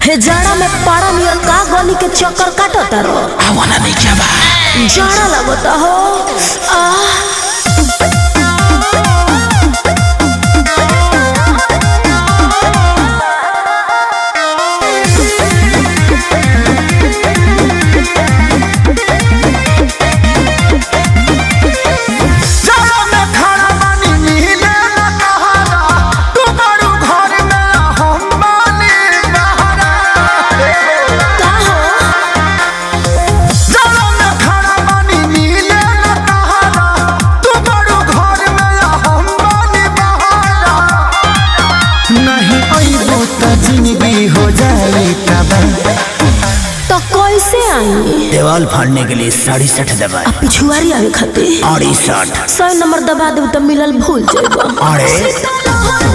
हे जाड़ा में पारा नियर का गली के चक्कर काटत रो आवाना नहीं क्या बा जाड़ा लगता हो आह जाड़ा में खाना पानी मिले न कहारा तुम्हारू घर में हम बानी बहारा का हो जाड़ा में खाना पानी मिले न कहारा तुम्हारू घर में हम बानी बहारा नहीं अइबो त जिंदगी हो जाए तबाह तो कैसे आई देवाल फाड़ने के लिए साढ़े सठ दबाए आ पिछुआरी आवे खातिर अड़सठ सौ नंबर दबा देब तो मिलल भूल जाएगा अरे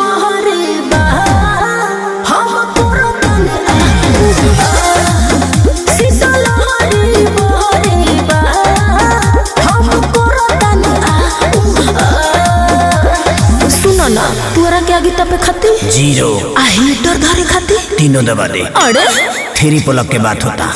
सुनो ना तोरा के आगे तपे खाती जीरो आ हीटर धरे खाती तीनों दबा दे अरे थ्री पुलअप के बात होता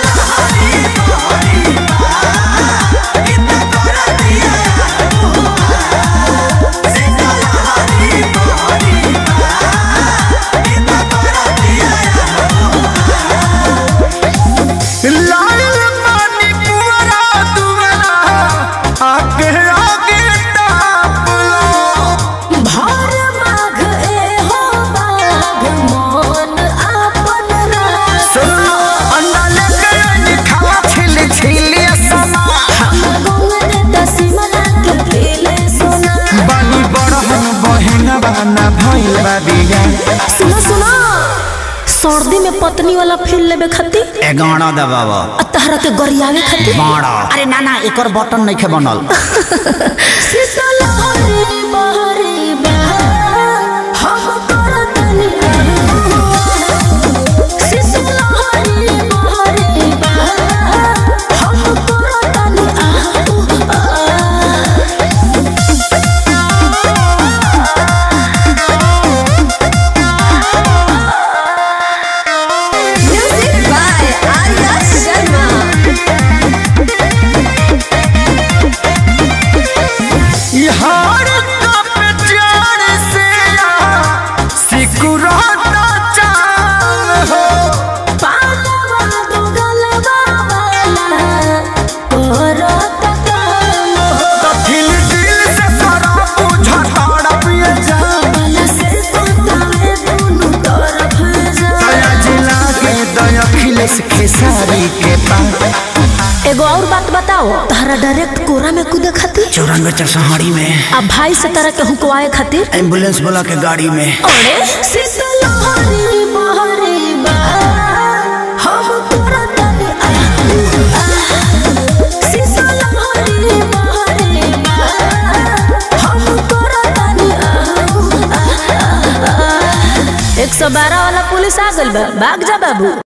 लाल पानी पुअरा दुअरा आगे आगे ताप लो भर माघ ए हो बाघ मन आपन रास अंडा लेके आई खावा छिल छिल समा गोंगरे दसिमना के खेले सोना बानी बड़हन बहन बाना भइल बा बिया सुनो सुनो सर्दी में पत्नी वाला फील लेबे खातिर एगारह दबावा आ तहरा के गरियावे खातिर बारह अरे ना ना एक बटन नहीं खे बनल शीतल हरे बहरे बहा हम करतनी शीतल हरे बहरे बहा हम करतनी म्यूजिक बाय आर्या शर्मा यार कप जान से सिकुराता चाल हो पालवा दो गलवा वाला करत काम हो तो दिल दिल से सारा बुझा ताड़ा पिए जा वाला से सुतावे दोनों तरफ जा दया जिला के दया खिलेस खेसारी के पास एगो और बात बताओ तारा डायरेक्ट कोरा में कूदे खातिर चौरानवे चरसहाड़ी में आ भाई से तरह के हुकवाए खातिर एम्बुलेंस वाला के गाड़ी में अरे शीतल हरी बहरी बा हम करतनी शीतल हरी बहरी बा हम करतनी एक सौ बारह वाला पुलिस आ गइल बा भाग जा बाबू